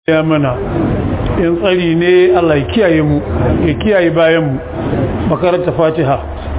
ya mana in tsari ne Allah ya kiyaye mu ya kiyaye bayan mu makaranta fatiha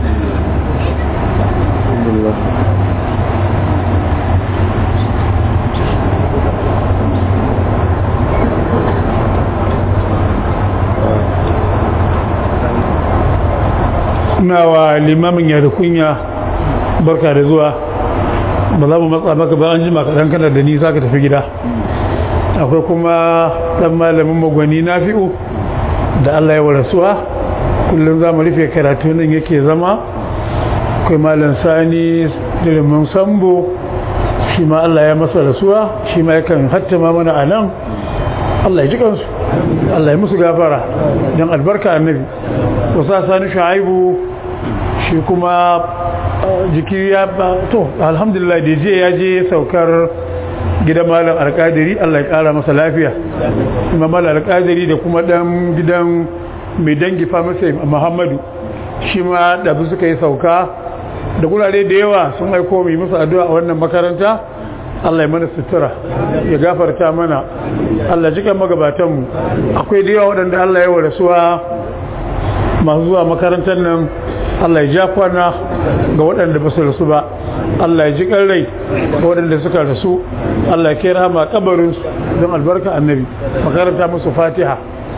na wa limamin ya da kunya barka da zuwa ba za mu matsa maka ba an jima kaɗan kana da nisa ka tafi gida akwai kuma ɗan malamin magwani na fi'u da Allah ya warasuwa kullum za mu rufe karatu nan yake zama akwai malam sani dilimin sambo shi ma Allah ya masa rasuwa shi ma yakan hattama mana a nan Allah ya ji kansu Allah ya musu gafara don albarka annabi wasa sani shu'aibu shi kuma jiki ya to alhamdulillah da je ya je saukar gidan malam alkadiri Allah ya kara masa lafiya kuma malam alkadiri da kuma dan gidan mai dangi famasi Muhammadu shi ma da su suka yi sauka da gurare da yawa sun aiko mai musu addu'a a wannan makaranta Allah ya mana sutura ya gafarta mana Allah jikan magabatanmu akwai da yawa waɗanda Allah ya wa rasuwa masu zuwa makarantar nan Allah ya ja kwana ga waɗanda ba su rasu ba Allah ya ji rai ga waɗanda suka rasu Allah ya kera ma kabarinsu don albarka annabi makaranta musu fatiha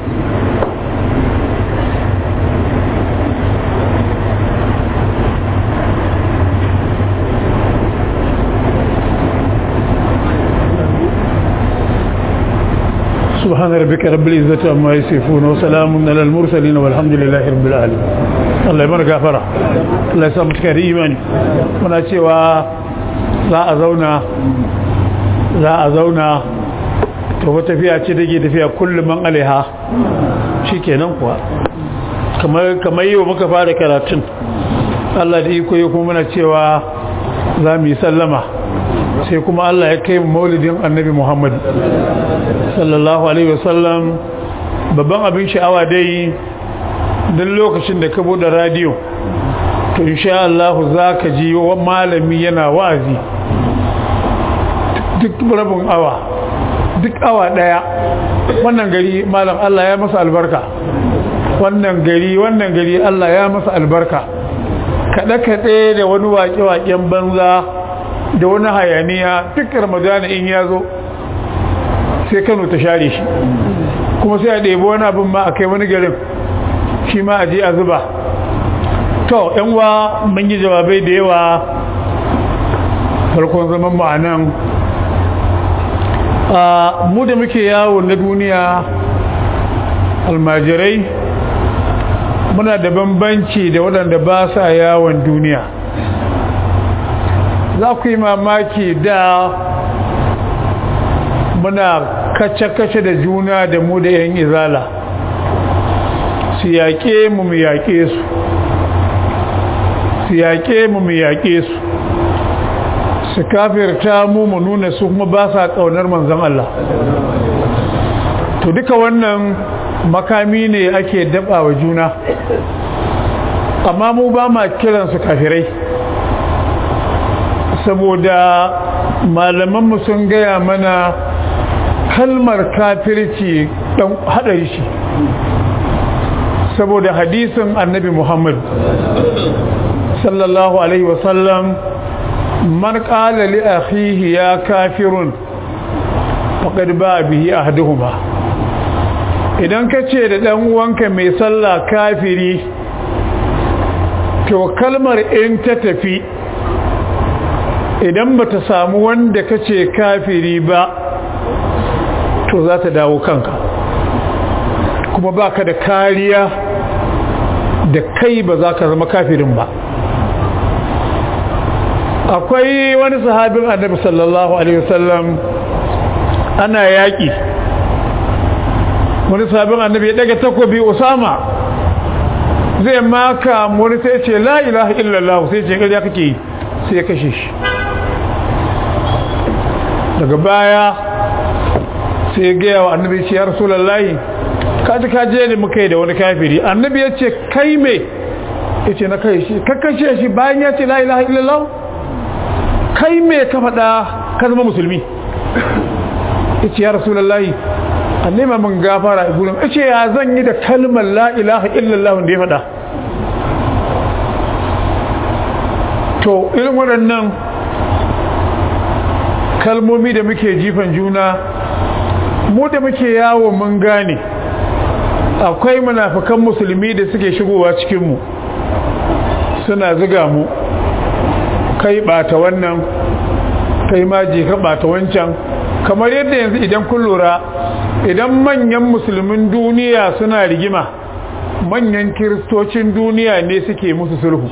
سبحان ربك رب العزة عما يصفون وسلام على المرسلين والحمد لله رب العالمين Allah ya mana gafara Allah ya sa mu cikin imani muna cewa za a zauna za a zauna to wata tafiya ce take tafiya kullum man alaiha shikenan kuwa kamar kamar yau muka fara karatun Allah da iko yau kuma muna cewa za mu yi sallama sai kuma Allah ya kai maulidin annabi Muhammad sallallahu alaihi wasallam babban abin sha'awa dai don lokacin da ka bude radio to insha Allah za ka ji wa malami yana wa'azi duk rabin awa duk awa daya wannan gari malam Allah ya masa albarka wannan gari wannan gari Allah ya masa albarka kaɗe-kaɗe da wani waƙe-waƙen banza da wani hayaniya duk ramadana in ya zo sai kano ta share shi kuma sai a ɗebi wani abin ma a kai wani garin shi ma a je a zuba to yanwa mun yi jawabai da yawa farkon zaman ma'anan mu da muke yawo na duniya almajirai muna da bambanci da waɗanda ba sa yawon duniya za ku yi mamaki da muna kace-kace da juna da mu da 'yan izala su yaƙe mu mu yaƙe su su yaƙe mu mu yaƙe su su kafirta mu mu nuna su kuma ba sa ƙaunar manzan Allah to duka wannan makami ne ake daba wa juna amma mu ba ma kiransu kafirai saboda malamanmu sun gaya mana kalmar kafirci dan haɗari shi saboda hadisin annabi muhammad sallallahu alaihi wasallam man qala li akhihi ya kafirun faqad ba bihi ahaduhuma idan kace da dan uwanka mai sallah kafiri to kalmar in ta tafi idan bata samu wanda kace kafiri ba to za ta dawo kanka kuma baka da kariya da kai ba za ka zama kafirin ba akwai wani sahabin annabi sallallahu alaihi wasallam ana yaƙi wani sahabin annabi ya daga takobi usama zai maka wani sai ce la ilaha illallah sai ce ƙarya kake yi sai ya kashe shi daga baya sai ya gaya wa annabi ce ya rasulallahi kaji kaje ne muka yi da wani kafiri annabi ya ce kai me ya ce na kai shi kakashe shi bayan ya ce la ilaha illallah kai me ka faɗa ka zama musulmi ya ce ya rasulallahi a nema min gafara a gurin ce ya zan yi da kalmar la ilaha illallah da ya faɗa to irin waɗannan kalmomi da muke jifan juna mu da muke yawo mun gane akwai munafikan musulmi da suke shigowa cikinmu suna ziga mu kai ɓata wannan kai ma je ka ɓata wancan kamar yadda yanzu idan kun lura idan manyan musulmin duniya suna rigima manyan kiristocin duniya ne suke musu sulhu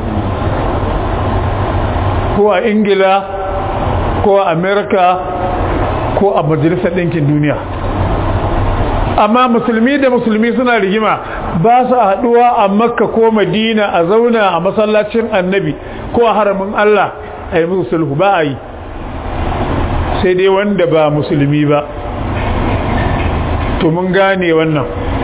ko a ingila ko a amerika ko a majalisar ɗinkin duniya amma musulmi da musulmi suna rigima ba su haɗuwa a makka ko madina a zauna a masallacin annabi ko a haramin allah a yi musu sulhu ba a yi sai dai wanda ba musulmi ba to mun gane wannan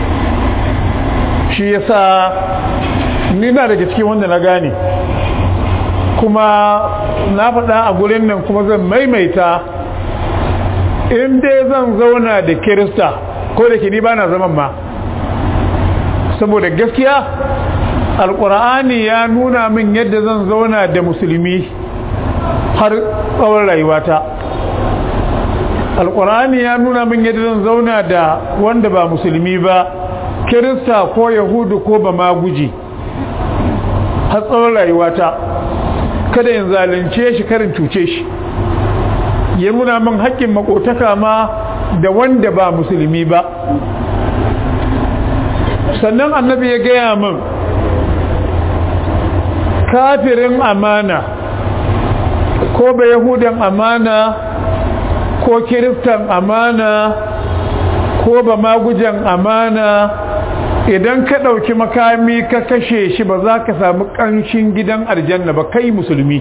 shi yasa ni na daga cikin wanda na gane kuma na faɗa a gurin nan kuma zan maimaita in dai zan zauna da kirista ko da ke ni ba na zaman ma saboda gaskiya alkur'ani ya nuna min yadda zan zauna da musulmi har tsawon rayuwata alkur'ani ya nuna min yadda zan zauna da wanda ba musulmi ba kirista ko yahudu ko ba ma guji har tsawon rayuwata kada in zalunce shi karin cuce shi ya nuna min haƙƙin makotaka ma da wanda ba musulmi ba sannan annabi ya gaya min kafirin amana ko ba yahudan amana ko kiristan amana ko ba magujan amana idan ka ɗauki makami ka kashe shi ba za ka samu ƙanshin gidan aljanna ba kai musulmi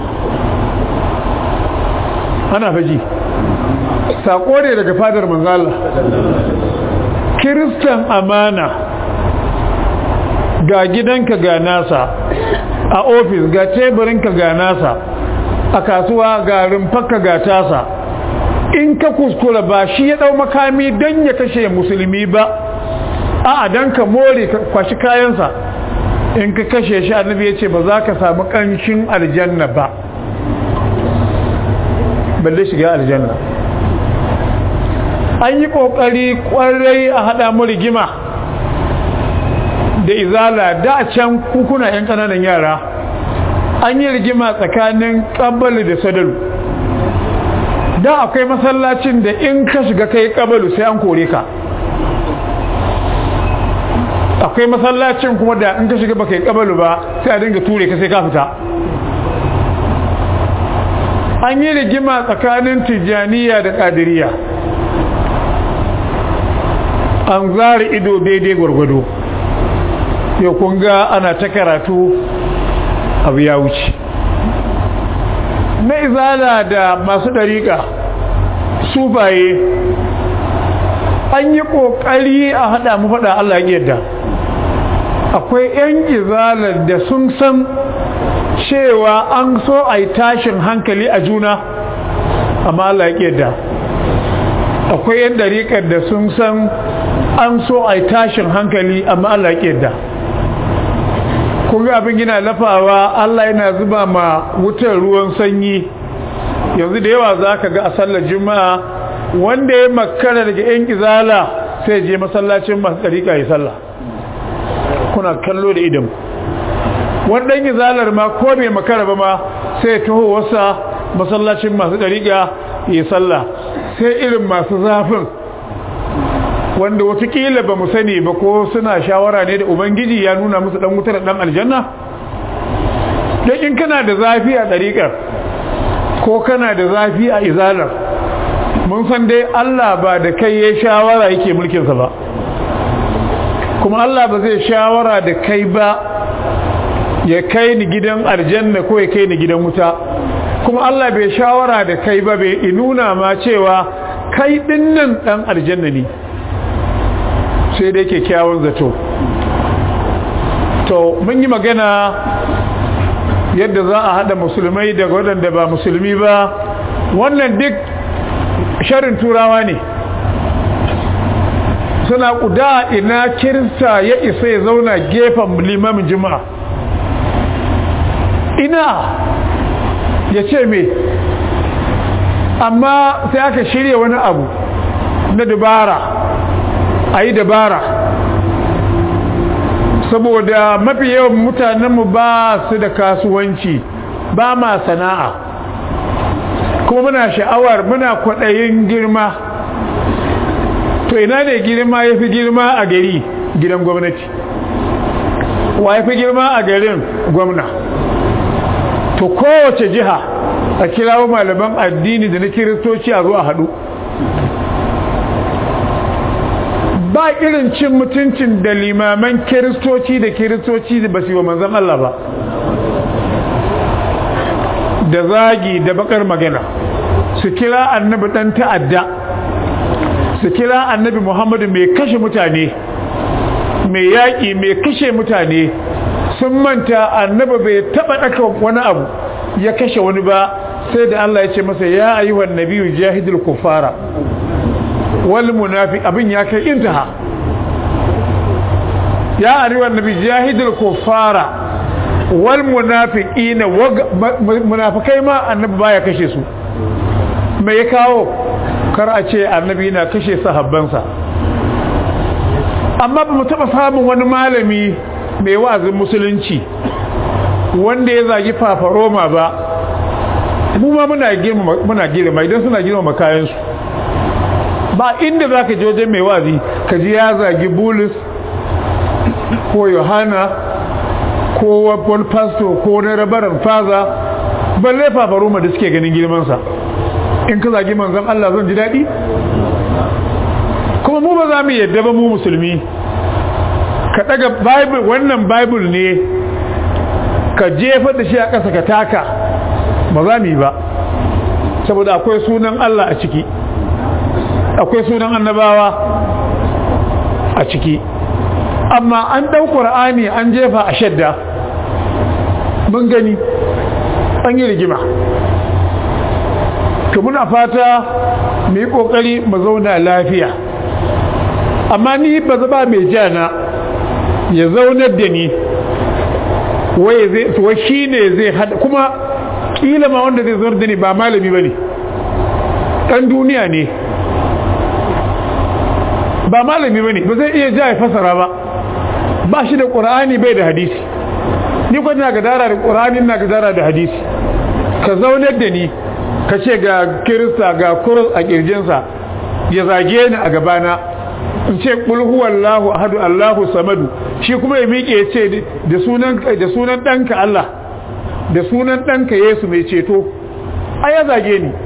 ana faji saƙo ne daga fadar manzala kiristan amana ga gidanka ga nasa a ofis ga teburinka ga nasa a kasuwa ga rumfarka ga tasa in ka kuskura ba shi ya ɗau makami don ya kashe musulmi ba a don ka more ka kwashi kayansa in ka kashe shi annabi ya ce ba za ka samu ƙanshin aljanna ba balle shiga aljanna an yi ƙoƙari ƙwarai a haɗa mu rigima da izala da a can kukuna 'yan ƙananan yara an yi rigima tsakanin ƙabbali da sadalu da akwai masallacin da in ka shiga kai ƙabalu sai an kore ka akwai masallacin kuma da in ka shiga baka yi ƙabalu ba sai a dinga ture ka sai ka fita an yi rigima tsakanin tijjaniya da ƙadiriya an zara ido daidai gwargwado yau kun ga ana ta karatu abu ya wuce na izala da masu ɗariƙa sufaye an yi ƙoƙari a haɗa mu faɗa Allah yadda akwai 'yan izalar da sun san cewa an so a yi tashin hankali a juna amma Allah yadda akwai 'yan ɗariƙar da sun san an so a yi tashin hankali amma Allah yadda kun ga abin yana lafawa Allah yana zuba ma wutar ruwan sanyi yanzu da yawa za ka ga a sallar juma'a wanda ya makara daga yan izala sai je masallacin masu ɗariƙa ya sallah kuna kallo da idan wannan izalar ma ko bai makara ba ma sai taho wasa masallacin masu ɗariƙa ya sallah sai irin masu zafin wanda watakila ba mu sani ba ko suna shawara ne da ubangiji ya nuna musu dan wutar dan aljanna don in kana da zafi a ɗariƙar ko kana da zafi a izalar mun san dai Allah ba da kai ya shawara yake mulkinsa ba kuma Allah ba zai shawara da kai ba ya kai ni gidan aljanna ko ya kai ni gidan wuta kuma Allah bai shawara da kai ba bai nuna ma cewa kai dinnan dan aljanna ne sai dai kyakkyawan zato to mun yi magana yadda za a hada musulmai daga waɗanda ba musulmi ba wannan duk sharin turawa ne suna kuda ina kirista ya isa ya zauna gefen limamin jima'a ina ya ce me amma sai aka shirya wani abu na dabara a yi dabara saboda mafi yawan mutanenmu ba su da kasuwanci ba ma sana'a kuma muna sha'awar muna kwaɗayin girma to ina ne girma ya fi girma a gari gidan gwamnati wa ya fi girma a garin gwamna to kowace jiha a kirawo malaman addini da na kiristoci a zuwa haɗu ba irin cin mutuncin da limaman kiristoci da kiristoci da ba su yi wa manzan Allah ba da zagi da bakar magana su kira annabi ɗan ta'adda su kira annabi muhammadu mai kashe mutane mai yaƙi mai kashe mutane sun manta annabi bai taɓa ɗaka wani abu ya kashe wani ba sai da Allah ya ce masa ya ayyuhan nabiyyu jahidul kuffara wal munafiq abin ya kai intaha ya ayyuhan nabiyyu jahidul kuffara wal munafiqina munafikai ma annabi baya kashe su me ya kawo kar a ce annabi na kashe sahabbansa amma ba mu taɓa samun wani malami mai wa'azin musulunci wanda ya zagi fafaroma ba mu ma muna girma muna girma idan suna girma kayansu ba inda za ka je wajen mai wazi ka ji ya zagi bulus ko yohana ko wani pasto ko wani rabaran faza balle fafaroma da suke ganin girmansa in ka zagi manzan Allah zan ji daɗi kuma mu ba za mu yadda ba mu musulmi ka daga bible wannan bible ne ka jefa da shi a ƙasa ka taka ba za mu yi ba saboda akwai sunan Allah a ciki akwai sunan annabawa a ciki amma an ɗau ƙur'ani an jefa a shadda mun gani an yi rigima to muna fata mu yi ƙoƙari mu zauna lafiya amma ni ba zaba mai jana ya zaunar da ni wai shi ne zai hada kuma kila ma wanda zai zaunar da ni ba malami ba ne ɗan duniya ne ba malami ba ne ba zai iya ja ya fasara ba ba shi da ƙura'ani bai da hadisi ni kwanci ga dara da ƙura'ani na ga dara da hadisi ka zaunar da ni ka ce ga kirista ga kurus a ƙirjinsa ya zage ni a gabana in ce kul huwallahu ahadu allahu samadu shi kuma ya miƙe ya ce da sunan da sunan ɗanka Allah da sunan ɗanka Yesu mai ceto ai ya zage ni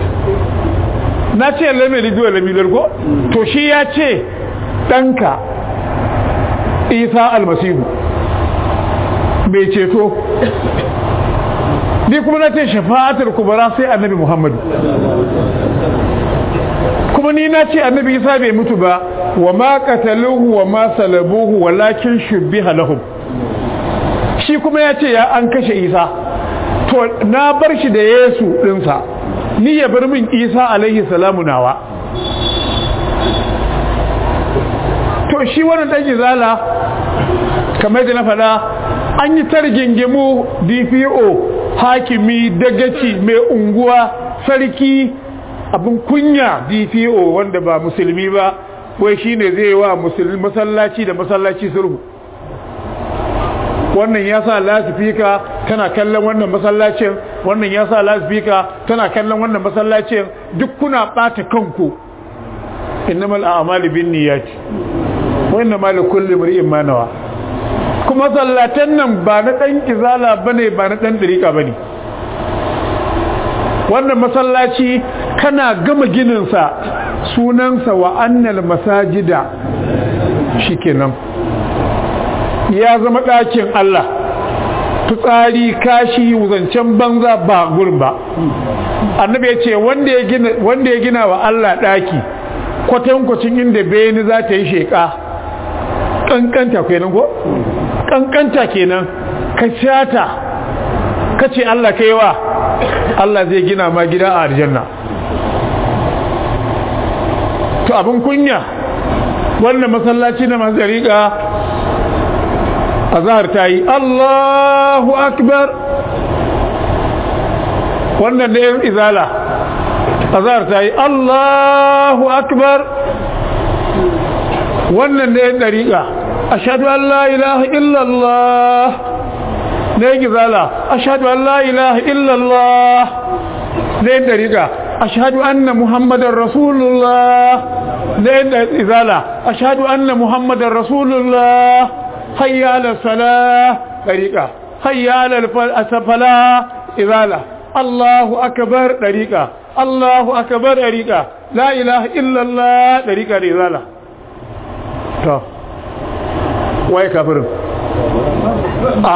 na ce lame lidu wa lami largo to shi ya ce ɗanka Isa almasihu mai ceto ni kuma na ce shafa'atul kubara sai annabi Muhammadu kuma ni na ce annabi isa bai mutu ba wa ma qataluhu wa ma salabuhu walakin shubbiha lahum shi kuma ya ce ya an kashe isa to na bar shi da yesu dinsa ni ya bar min isa alaihi salamu nawa to shi wannan dan izala kamar da na faɗa an yi targingimu dpo hakimi dagaci mai unguwa sarki abin kunya dpo wanda ba musulmi ba wai shine zai wa musulmi masallaci da masallaci sulhu wannan ya sa lasifika tana kallon wannan masallacin wannan ya sa lasifika tana kallon wannan masallacin duk kuna bata kanku innamal a'malu binniyati wa innamal likulli imrin ma nawa kuma sallatan nan ba na dan kizala bane ba na dan dariqa bane wannan masallaci kana gama gininsa sunansa wa annal masajida shikenan ya zama ɗakin Allah fitsari kashi zancen banza ba gurin ba annabi ya ce wanda ya gina wa Allah ɗaki kwatankwacin inda bayani za ta yi sheƙa ƙanƙanta kenan ko? ƙanƙanta kenan ka shata ka ce Allah ka yi wa Allah zai gina ma gida a aljanna to abin kunya wannan masallaci na masu dariƙa azhar ta yi Allahu akbar wannan da yan izala azhar ta yi Allahu akbar wannan da yan dariƙa ashhadu an la ilaha illallah da yan izala ashhadu an la ilaha illallah da yan dariƙa ashhadu anna muhammadar rasulullah da yan izala ashhadu anna muhammadar rasulullah hayya ala salah dariqa hayya ala falah izala Allahu akbar dariqa Allahu akbar dariqa la ilaha illa Allah dariqa da izala to wai kafirin a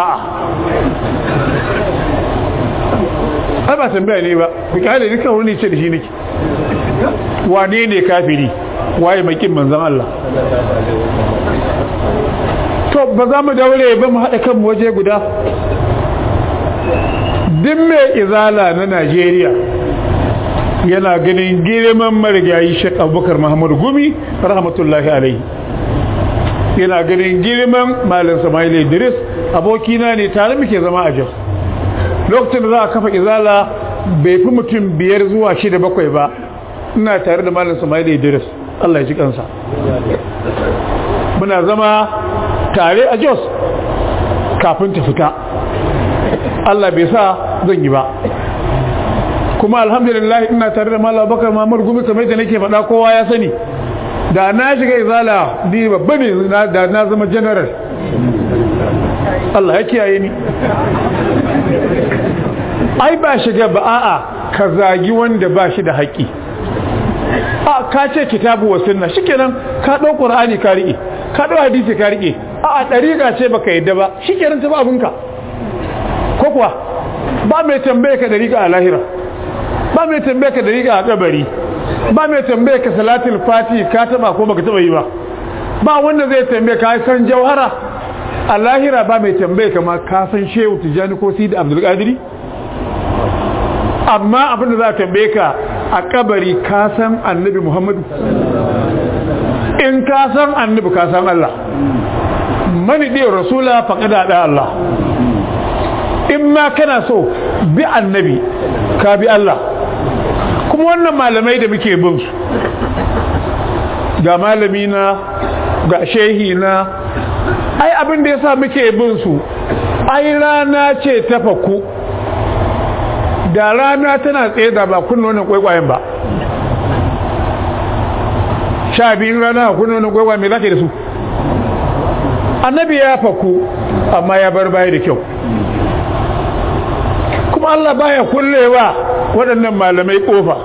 a ba tambaya ne ba ku kyale ni kawai ne ce da shi nake wane ne kafiri waye makin manzon Allah to ba za mu daure ba mu haɗa kanmu waje guda duk mai izala na najeriya yana ganin girman marigayi shek abubakar muhammadu gumi rahmatullahi alaihi yana ganin girman malin samaili idris abokina ne tare muke zama a jos lokacin da za a kafa izala bai fi mutum biyar zuwa shida bakwai ba ina tare da malin samaili idris allah ya ji kansa muna zama tare a jos kafin ta fita Allah bai sa zan yi ba kuma alhamdulillah ina tare da malam bakar mamar gumi kamar da nake faɗa kowa ya sani da na shiga izala ni babba ne da na zama general Allah ya kiyaye ni ai ba shiga ba a'a ka zagi wanda ba shi da haƙƙi a ka ce kitabu wa sunna shikenan ka ɗau qur'ani ka riƙe ka ɗau hadisi ka riƙe a ɗariƙa ce baka yadda ba shi kenan ta ba abinka ko kuwa ba mai tambaye ka ɗariƙa a lahira ba mai tambaye ka ɗariƙa a kabari ba mai tambaye ka salatul fati ka taba ko baka taba yi ba ba wanda zai tambaye ka san jauhara a lahira ba mai tambaye ka ma ka san shehu tijjani ko sidi abdul qadiri amma abin da za a tambaye ka a kabari ka san annabi muhammadu in ka san annabi ka san Allah mani ɗaya rasula faƙada da Allah in ma kana so bi annabi ka bi Allah kuma wannan malamai da muke bin su ga malami na ga shehi na ai abin da yasa muke bin su ai rana ce ta faku da rana tana tsaye da ba kunna wannan kwaikwayen ba sha biyun rana kunna wannan kwaikwayen me zaka da su annabi ya faku amma ya bar baya da kyau kuma Allah baya kullewa waɗannan malamai kofa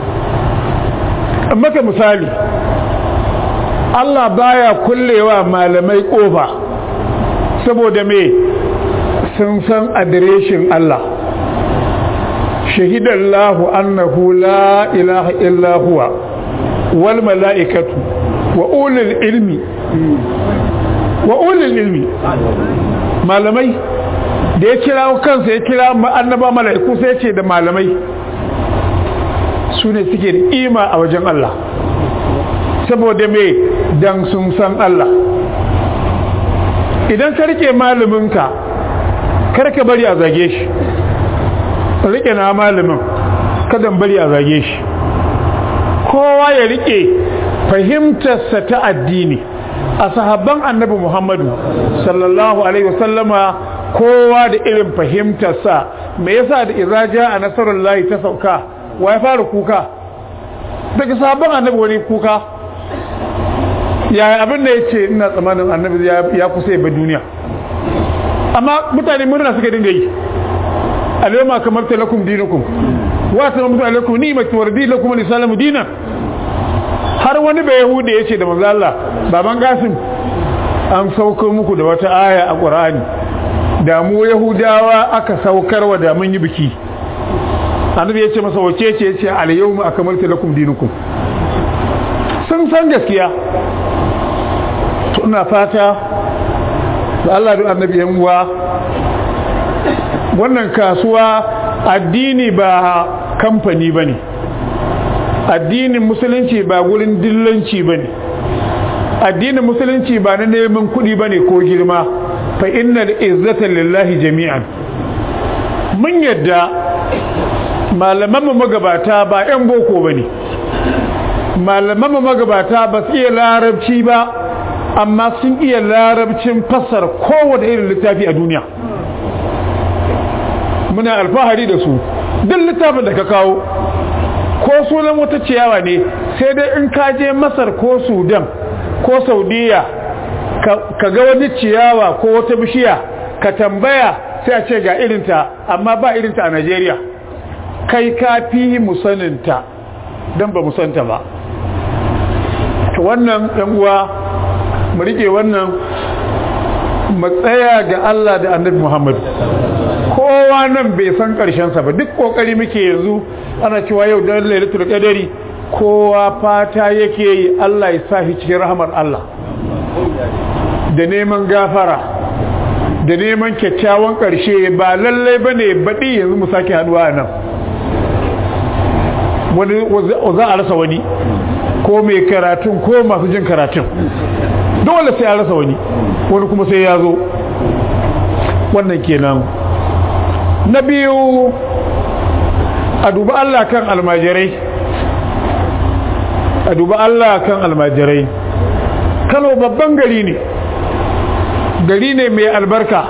maka misali Allah baya kullewa malamai kofa saboda me sun san adireshin Allah shahidallahu annahu la ilaha illa huwa wal mala'ikatu wa ulul ilmi wa ulul ilmi malamai da ya kira kansa ya kira annaba mala'iku sai ya ce da malamai su ne suke da ima a wajen Allah saboda me dan sun san Allah idan ka rike malaminka karka bari a zage shi rike na malamin kadan bari a zage shi kowa ya rike fahimtarsa ta addini a sahabban annabi muhammadu sallallahu alaihi wasallama kowa da irin fahimtarsa me yasa da iraja a nasarar layi ta sauka wa ya fara kuka daga sahabban annabi wani kuka yaya abin da ya ce ina tsamanin annabi ya kusa ba duniya amma mutane murna suka dinga yi alayma kamar talakum dinukum wa salamu alaikum ni'matu wa radi lakum al-islamu dinan har wani bai yahudi yace da manzo Allah baban gasim an saukar muku da wata aya a Qur'ani da mu yahudawa aka saukarwa da mun yi biki annabi yace masa wace ce yace al-yawma akmaltu lakum dinukum sun san gaskiya to ina fata da Allah da annabi yan uwa wannan kasuwa addini ba kamfani bane addinin musulunci ba gurin dillanci bane addinin musulunci ba na neman kuɗi ba ne ko girma fa inna da izzata lillahi jami'an mun yadda malaman magabata ba 'yan boko ba ne malaman magabata ba su iya larabci ba amma sun iya larabcin fassara kowane irin littafi a duniya muna alfahari da su duk littafin da ka kawo ko sunan wata ciyawa ne sai dai in ka je masar ko sudan ko saudiya ka ga wani ciyawa ko wata bishiya ka tambaya sai a ce ga irinta amma ba irinta a najeriya kai ka fi musaninta don ba musanta ba to wannan uwa mu rike wannan matsaya ga Allah da annabi Muhammad kowa nan bai san sa ba duk kokari muke yanzu ana cewa yau da lailatul qadari kowa fata yake yi Allah ya sa shi cikin rahmar Allah da neman gafara da neman kyakkyawan karshe ba lallai bane baɗi yanzu mu sake haduwa nan wani za a rasa wani ko mai karatun ko masu jin karatun dole sai a rasa wani wani kuma sai ya zo wannan kenan na biyu a duba Allah kan almajirai a duba Allah kan almajirai kano babban gari ne gari ne mai albarka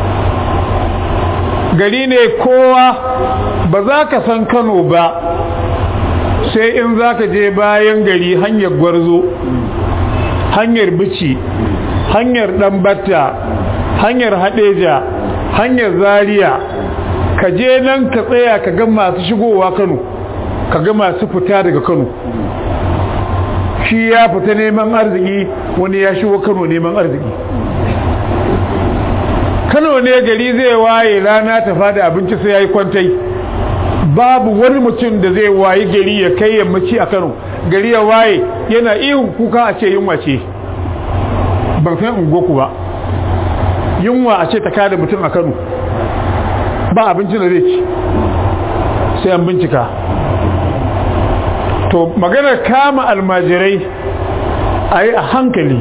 gari ne kowa ba za ka san kano ba sai in za ka je bayan gari hanyar gwarzo hanyar bici hanyar ɗanbatta hanyar haɗeja hanyar zaria ka je nan ka tsaya ka ga masu shigowa kano ka ga masu fita daga kano shi ya fita neman arziki wani ya shigo kano neman arziki kano ne gari zai waye rana ta fada abinci sai ya yi kwantai babu wani mutum da zai wayi gari ya kai yammaci a kano gari ya waye yana ihun kuka a ce yunwa ce ban san ungoku ba yunwa a ce ta kada mutum a kano ba abincin da zai ci sai an bincika to maganar kama almajirai a yi a hankali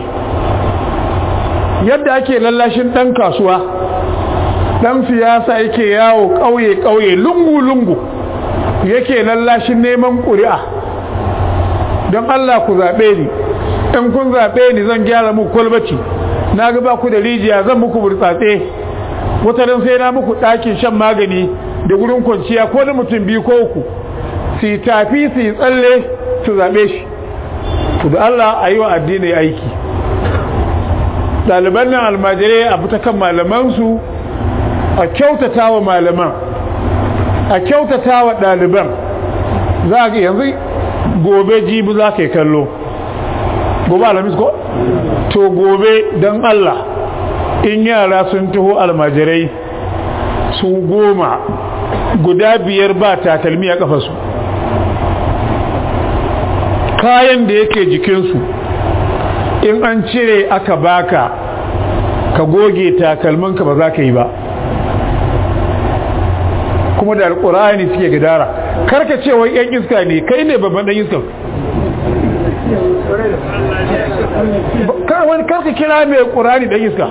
yadda ake lallashin ɗan kasuwa ɗan siyasa yake yawo ƙauye-ƙauye lungu-lungu yake lallashin neman ƙuri'a don Allah ku zaɓe ni in kun zaɓe ni zan gyara muku kwalbaci na gaba ku da rijiya zan muku burtsatse wata don sai na muku ɗakin shan magani da gurin kwanciya ko da mutum biyu ko uku su yi tafi su yi tsalle su zaɓe shi ku da Allah a yi wa addini aiki ɗaliban nan almajirai a fita kan malamansu a kyautata wa malaman a kyautata wa ɗaliban za ga yanzu gobe jibi za ka yi kallo gobe alamis ko? to gobe don Allah in yara sun taho almajirai su goma guda biyar ba takalmi a kafasu kayan da yake jikinsu in an cire aka baka ka goge takalminka ba za ka yi ba kuma da alkur'ani suke gadara karka ce wai yan iska ne kai ne babban dan iska wani karka kira mai qur'ani dan iska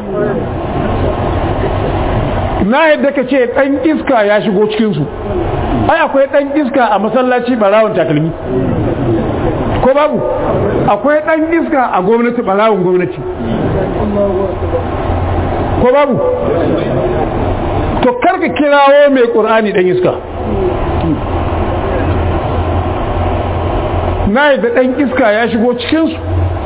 na yadda ka ce dan iska ya shigo cikinsu ai akwai dan iska a masallaci barawon takalmi ko babu akwai dan iska a gwamnati barawon gwamnati ko babu to karka kirawo mai ƙur'ani ɗan iska na yadda ɗan iska ya shigo cikinsu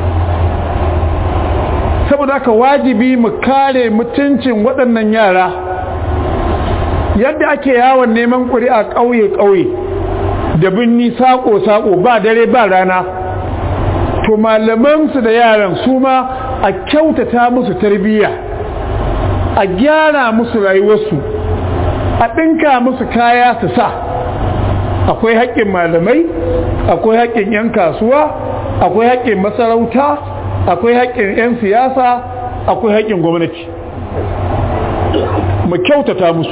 saboda haka wajibi mu kare mutuncin waɗannan yara yadda ake yawon neman ƙuri'a ƙauye-ƙauye da binni saƙo-saƙo ba dare ba rana to malamansu da yaran su ma a kyautata musu tarbiyya a gyara musu rayuwarsu a ɗinka musu kaya su sa akwai haƙƙin malamai akwai haƙƙin 'yan kasuwa akwai haƙƙin masarauta akwai haƙƙin 'yan siyasa akwai haƙƙin gwamnati mu kyautata musu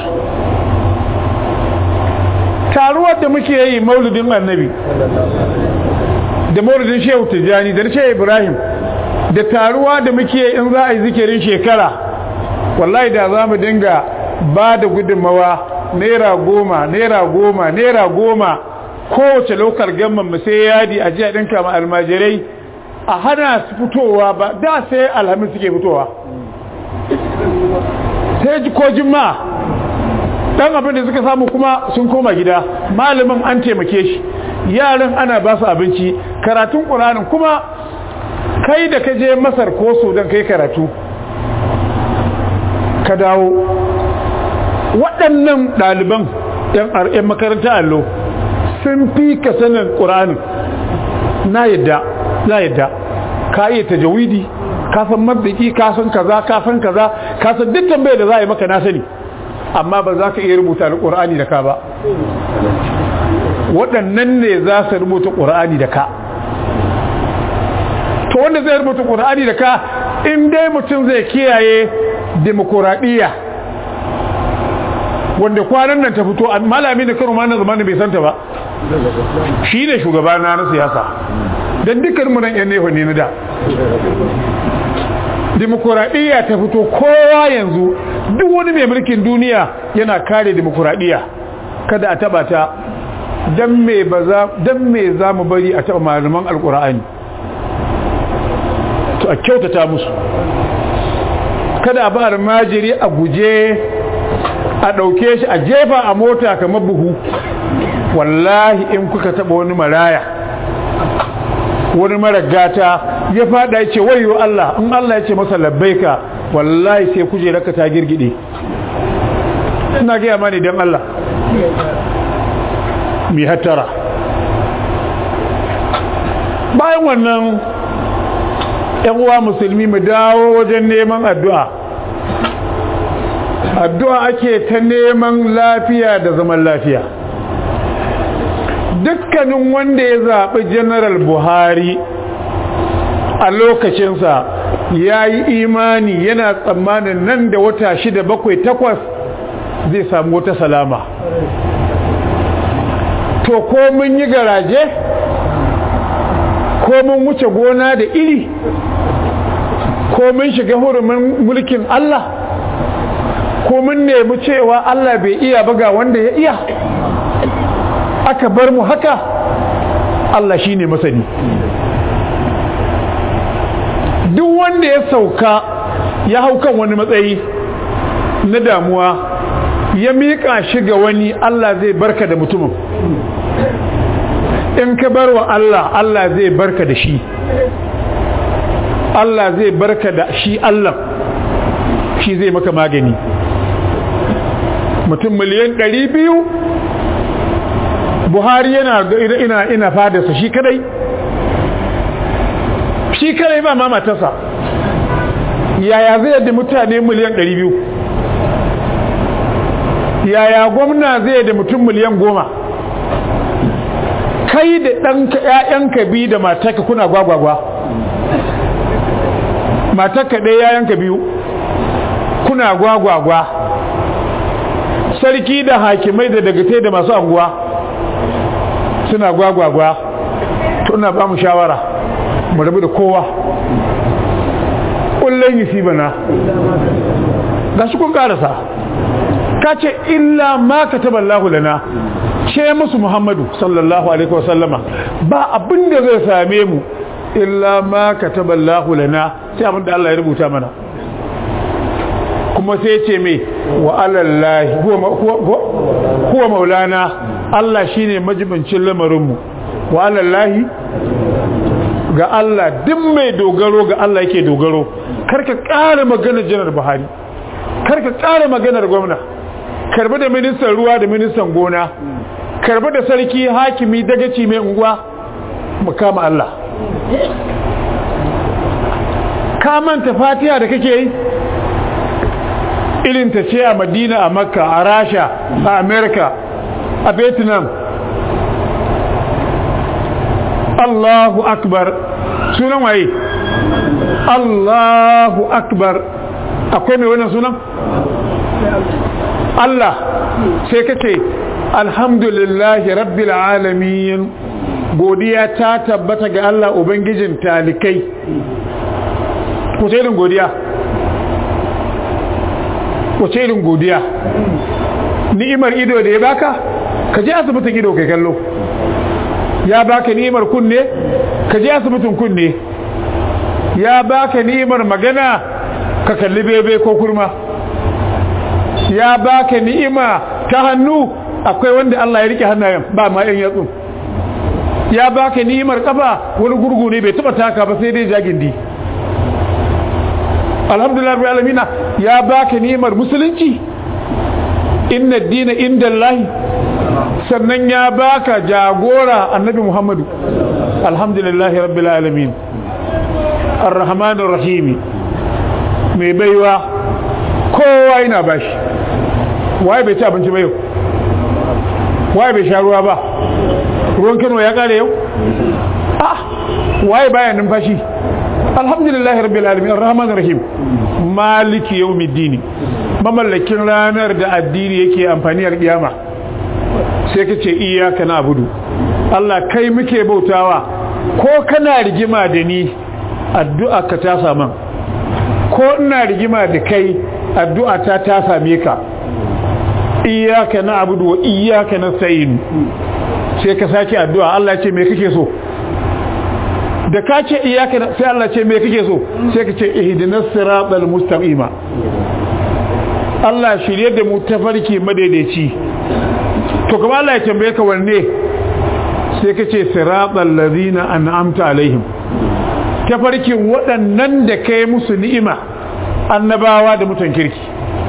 taruwar da muke yi mauludin annabi da mauludin shehu tijjani da shehu ibrahim da taruwa da muke in za a yi zikirin shekara wallahi da za mu dinga ba da gudunmawa naira goma naira goma naira goma kowace lokar gamman mu sai yadi a jiya ɗinka ma almajirai a hana su fitowa ba da sai alhamis suke fitowa sai ji ko jimma dan abin da suka samu kuma sun koma gida malamin an taimake shi yaran ana ba su abinci karatun ƙuranin kuma kai da ka je masar ko sudan kai karatu ka dawo waɗannan ɗaliban 'yan makaranta allo sun fi ka sanin ƙuranin na yadda na yadda ka iya tajawidi ka san mabdiki ka san kaza ka san kaza ka san duk tambayar da za a yi maka na sani amma ba za ka iya rubuta alƙur'ani da ka ba waɗannan ne za su rubuta ƙur'ani da ka to wanda zai rubuta ƙur'ani da ka in dai mutum zai kiyaye demokuraɗiyya wanda kwanan nan ta fito malami da karo mana zamanin bai santa ba shi ne shugaba na na siyasa don dukkan mu nan yan nefa ne na da demokuraɗiyya ta fito kowa yanzu duk wani mai mulkin duniya yana kare demokuraɗiyya kada a taba ta don me za mu bari a taba malaman alkur'ani to a kyautata musu kada a ba almajiri a guje a ɗauke shi a jefa a mota kamar buhu wallahi in kuka taba wani maraya wani mara gata ya fada ya ce wayo Allah in Allah ya ce masa labbaika wallahi sai kujerarka ta girgide ina gaya mani don Allah mai hattara bayan wannan yan uwa musulmi mu dawo wajen neman addu'a addu'a ake ta neman lafiya da zaman lafiya dukkanin wanda ya zaɓi general buhari a lokacinsa ya yi imani yana tsammanin nan da wata shida bakwai takwas zai samu wata salama to ko mun yi garaje ko mun wuce gona da iri ko mun shiga hurumin mulkin Allah ko mun nemi cewa Allah bai iya baga wanda ya iya aka bar mu haka Allah shi ne masani duk wanda ya sauka ya hau kan wani matsayi na damuwa ya miƙa shi ga wani Allah zai barka da mutumin in ka bar wa Allah Allah zai barka da shi Allah zai barka da shi Allah shi zai maka magani mutum miliyan ɗari biyu buhari yana ina ina fadarsa shi kadai shi kadai ba ma matarsa yaya zai yadda mutane miliyan 200 yaya gwamna zai da mutum miliyan goma kai da ɗanka ‘ya'yanka biyu da matarka kuna gwagwagwa matarka ɗaya ‘ya'yanka biyu kuna gwagwagwa sarki da hakimai da dagatai da masu anguwa suna gwagwagwa tuna ba mu shawara mu rabu da kowa kullum yi bana ga shi kun karasa ka ce illa ma ka taba Allah lana ce musu Muhammadu sallallahu alaihi wasallama ba abin da zai same mu illa ma ka taba Allah lana sai abin da Allah ya rubuta mana kuma sai ce mai wa alallahi huwa maulana Allah shine majibincin lamarinmu wa alallahi ga Allah duk mai dogaro ga Allah yake dogaro karka ƙara maganar janar Buhari karka ƙara maganar gwamna karbi da ministan ruwa da ministan gona karbi da sarki hakimi dagaci mai unguwa mu kama Allah ka manta fatiha da kake yi irin ta ce a madina a makka a rasha a america a vietnam allahu akbar sunan waye allahu akbar akwai mai wannan sunan allah sai ka ce alhamdulillahi rabbil alamin godiya ta tabbata ga allah ubangijin talikai wace irin godiya wace irin godiya ni'imar ido da ya baka ka je asibitin ido kai kallo ya baka ni'imar kunne ka je asibitin kunne ya baka ni'imar magana ka kalli bebe ko kurma ya baka ni'ima ta hannu akwai wanda Allah ya rike hannayen ba ma yan yatsu ya baka ni'imar kafa wani gurgu ne bai taba taka ba sai dai jagindi alhamdulillah rabbil alamin ya baka ni'imar musulunci inna ad-dina inda Allah sannan ya baka jagora annabi Muhammadu alhamdulillah rabbil alamin arrahmanir rahimi mai baiwa kowa yana bashi waye bai ci abinci ba yau waye bai sha ruwa ba ruwan kano ya kare yau ah waye baya numfashi alhamdulillah rabbil alamin arrahmanir rahim maliki yawmiddin mamallakin ranar da addini yake amfani a kiyama sai kace iyyaka na'budu Allah kai muke bautawa ko kana rigima da ni addu'a ka ta saman ko ina rigima da kai addu'a ta ta same ka iyyaka na'budu wa iyyaka nasta'in sai ka sake addu'a Allah ce me kake so da ka ce iyyaka sai Allah ce me kake so sai ka ce ihdinas siratal mustaqima Allah shirye da mu tafarki madaidaici to kuma Allah ya tambaye ka wanne sai ka ce siratal ladina an'amta alaihim tafarkin waɗannan da kai musu ni'ima annabawa da mutan kirki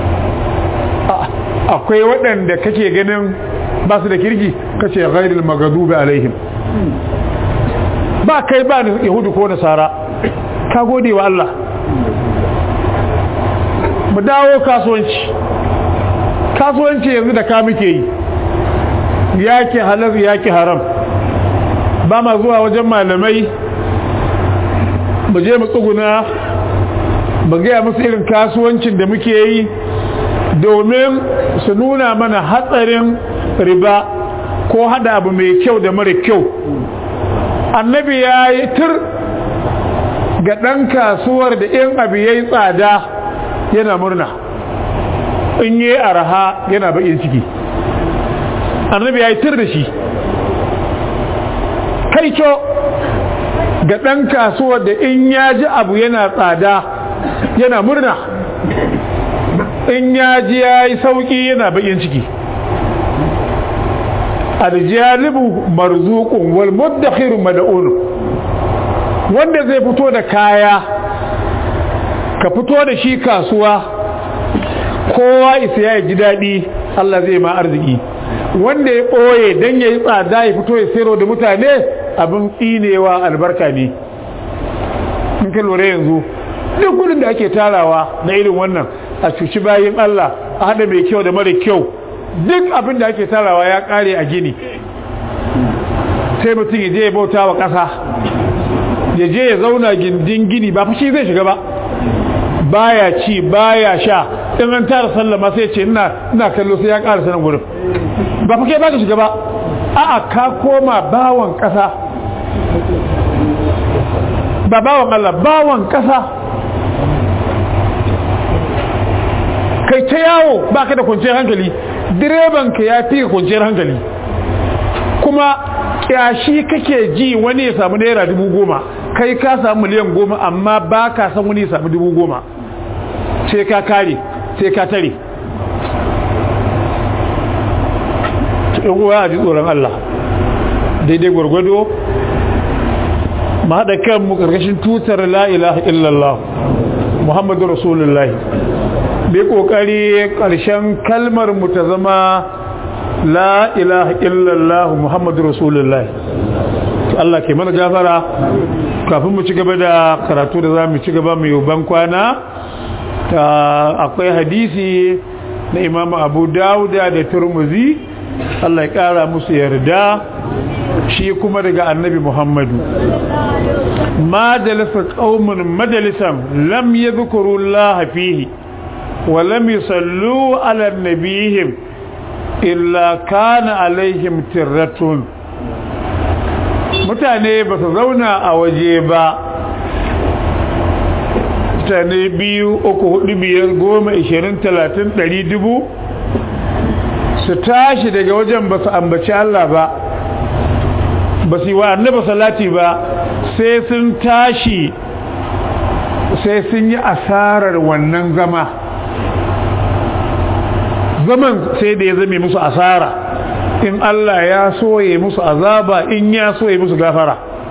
akwai waɗanda kake ganin ba su da kirki kace ghairil maghdubi alaihim ba kai ba ni yahudu ko nasara ka gode wa Allah mu dawo kasuwanci kasuwanci yanzu da ka muke yi yake halal yake haram ba ma zuwa wajen malamai mu je mu tsuguna ba gaya musu irin kasuwancin da muke yi domin su nuna mana hatsarin riba ko hada abu mai kyau da mara kyau annabi ya yi tur ga ɗan kasuwar da in abu ya yi tsada yana murna in yi araha yana baƙin ciki annabi ya yi tur da shi kai ga ɗan kasuwar da in ya ji abu yana tsada yana murna in ya ji ya yi sauƙi yana baƙin ciki aljalibu marzukun wal muddakhiru mad'un wanda zai fito da kaya ka fito da shi kasuwa kowa isa ya ji daɗi Allah zai ma arziki wanda ya ɓoye don ya yi tsada ya fito ya sayarwa da mutane abin tsinewa albarka ne in ka lura yanzu duk gudun da ake tarawa na irin wannan a cuci bayan Allah a haɗa mai kyau da mara kyau duk abin da ake tarawa ya ƙare a gini sai mutum ya je ya bauta wa ƙasa ya je ya zauna gindin gini ba fashi zai shiga ba baya ci baya sha in an tara sallama sai ce ina kallo sai ya ƙara sanan gurin ba fa kai ba ka shiga ba a'a ka koma bawan ƙasa ba bawan Allah bawan ƙasa kai ta yawo ba ka da kwanciyar hankali direban ka ya fi kwanciyar hankali kuma kyashi kake ji wani ya samu naira dubu goma kai ka samu miliyan goma amma ba ka san wani ya samu dubu goma sai ka kare sai ka tare uwa a ji tsoron Allah daidai gwargwado ma haɗa kanmu ƙarƙashin tutar la'ilaha illallah muhammadu rasulullahi bai ƙoƙari ƙarshen kalmar mu ta zama la'ilaha illallah muhammadu rasulullahi Allah ke mana gafara kafin mu ci gaba da karatu da za mu ci gaba mai ban kwana akwai hadisi na imamu abu dauda da turmuzi Allah ya ƙara musu yarda shi kuma daga annabi Muhammadu majalisa qaumun majalisan lam yadhkuru Allah fihi wa lam yusallu ala nabihim illa kana alaihim tirratun mutane ba su zauna a waje ba mutane biyu uku hudu biyar goma ishirin talatin ɗari dubu su tashi daga wajen ba su ambaci Allah ba ba su yi wa annaba salati ba sai sun tashi sai sun yi asarar wannan zama zaman sai da ya zame musu asara in Allah ya soye musu azaba in ya soye musu gafara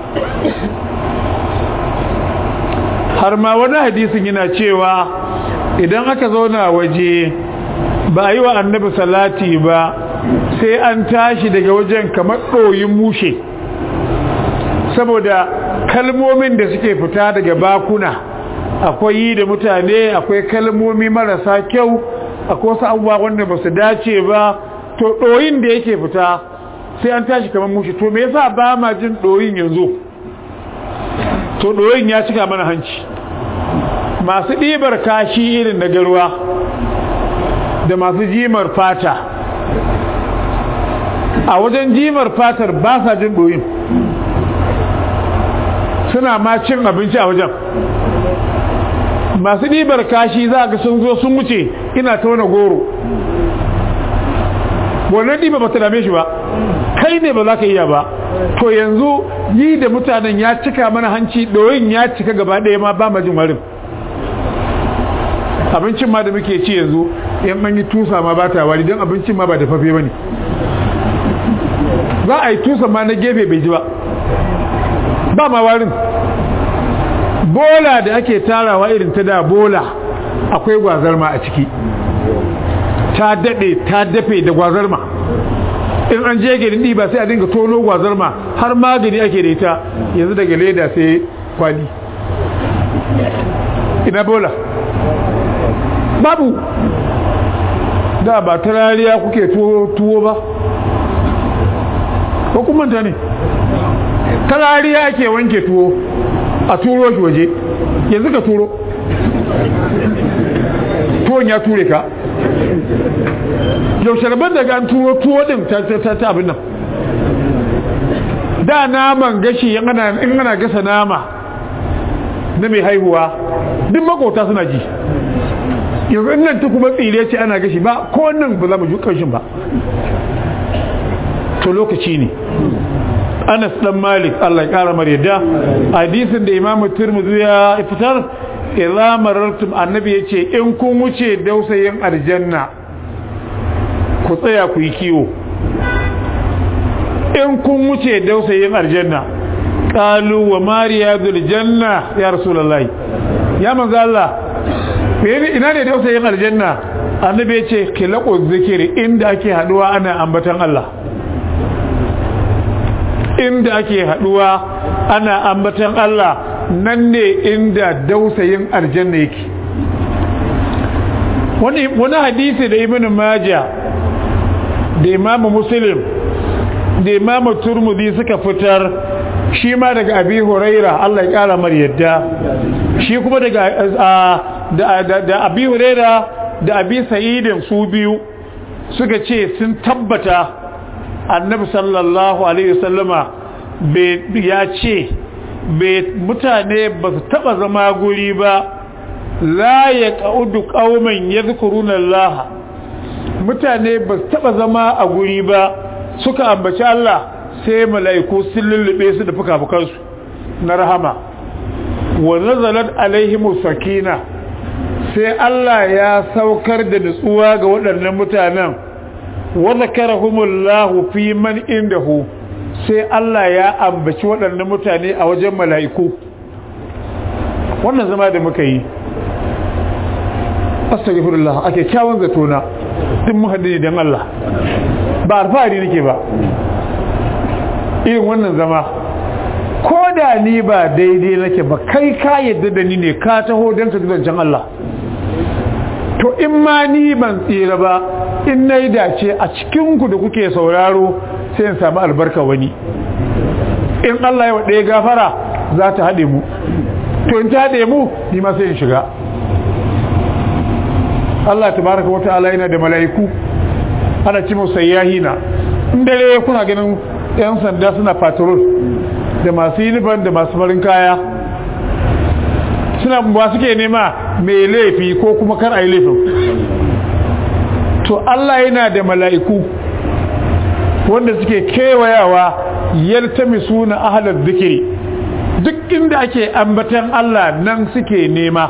har ma wani hadisin yana cewa idan aka zauna waje ba a yi wa annabi salati ba sai an tashi daga wajen kamar ɗoyin mushe saboda kalmomin da suke fita daga bakuna akwai yi da mutane akwai kalmomi marasa kyau akwai wasu abubuwa wanda ba su dace ba to ɗoyin da yake fita sai an tashi kamar mushe to me yasa ba ma jin ɗoyin yanzu to ɗoyin ya cika mana hanci masu ɗibar kashi irin na garwa da masu jimar fata a wajen jimar fatar ba sa jin ɗoyin suna ma cin abinci a wajen masu ɗibar kashi za ga sun zo sun wuce ina ta wani goro wannan ɗiba ba ta dame shi ba kai ne ba za ka iya ba to yanzu yi da mutanen ya cika mana hanci ɗoyin ya cika gaba ɗaya ma ba majin warin abincin ma da muke ci yanzu yan an yi tusa ma ba ta wari don abincin ma ba da fafe ba ne za a yi tusa ma na gefe bai ji ba ba ma warin bola da ake tarawa irin ta da bola akwai gwazarma a ciki ta daɗe ta dafe da gwazarma in an je gari ɗiba sai a dinga tono gwazarma har magani ake da ita yanzu daga leda sai kwali ina bola babu da ba ta rariya kuke tuwo ba ko kumanta ne ta rariya ake wanke tuwo a turo shi waje yanzu ka turo tuwon ya ture ka yaushe rabar daga an turo tuwo din ta abin nan da naman gashi in ana gasa nama na mai haihuwa duk makota suna ji yanzu in nan ta kuma tsire ce ana gashi ba ko nan ba za mu ji ƙarshen ba to lokaci ne anas dan malik Allah ya kara mar yadda hadisin da imam tirmidhi ya fitar idza marartum annabi yace in kun wuce dausayin aljanna ku tsaya ku yi kiwo in kun wuce dausayin aljanna qalu wa mariyadul janna ya rasulullahi ya manzo Allah ina ne dausayin aljanna annabi yace kilaqu zikiri inda ake haduwa ana ambatan Allah inda ake haduwa ana ambatan Allah nan ne inda dausayin aljanna yake wani wani hadisi da ibn majah da imam muslim da imam turmudi suka fitar shi ma daga abi huraira Allah ya kara mar yadda shi kuma daga da da abi huraira da abi sa'idin su biyu suka ce sun tabbata annabi sallallahu alaihi wasallama ya ce mutane ba su taba zama guri ba la ya ƙa'udu ƙaumin ya Allah mutane ba su taba zama a guri ba suka ambaci Allah sai mala'iku sun lullube su da fuka-fukansu na rahama wa nazalat alaihimu sakina sai Allah ya saukar da nutsuwa ga waɗannan mutanen wa zakarahumullahu fi man indahu sai Allah ya ambaci waɗannan mutane a wajen mala'iku wannan zama da muka yi astaghfirullah ake kyawun zatona din muhaddini dan Allah ba alfahari nake ba irin wannan zama ko da ni ba daidai nake ba kai ka yadda da ni ne ka taho don ka zancen Allah to in ma ni ban tsira ba in na yi dace a cikinku da kuke sauraro sai in samu albarka wani in Allah ya wa ɗaya gafara za ta haɗe mu to in ta haɗe mu ni ma sai in shiga Allah tabaraka wa ta'ala yana da mala'iku ana ci musu sayyahina in dare kuna ganin yan sanda suna patrol da masu uniform da masu farin kaya suna ba suke nema mai laifi ko kuma kar a yi laifin to Allah yana da mala'iku wanda suke kewayawa yaltami suna ahalar zikiri duk inda ake ambatan Allah nan suke nema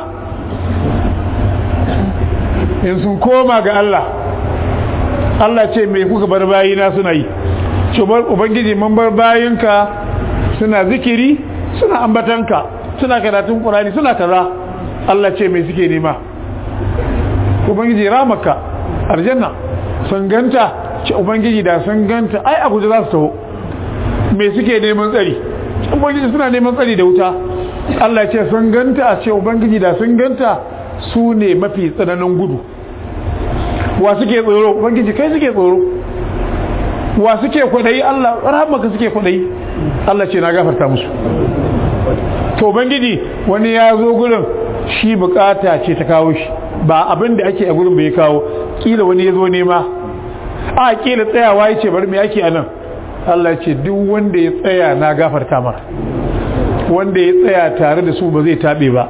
in sun koma ga Allah Allah ce mai kuka bar bayina suna yi ubangiji mun bar bayinka suna zikiri suna ambatanka suna karatun ƙurani suna kaza Allah ce mai suke nema ubangiji ramaka aljanna sun ganta ce ubangiji da sun ganta ai abuja za su taho mai suke neman tsari ubangiji suna neman tsari da wuta Allah ce sun ganta a ce ubangiji da sun ganta su ne mafi tsananin gudu wa suke tsoro ubangiji kai suke tsoro wa suke kwadayi Allah rahmaka suke kwadayi Allah ce na gafarta musu to ubangiji wani ya zo gurin shi bukata ce ta kawo shi ba abin da ake a gurin bai kawo kila wani ya zo nema a kila tsayawa ya ce bari me ake a nan Allah ce duk wanda ya tsaya na gafarta mara wanda ya tsaya tare da su ba zai taɓe ba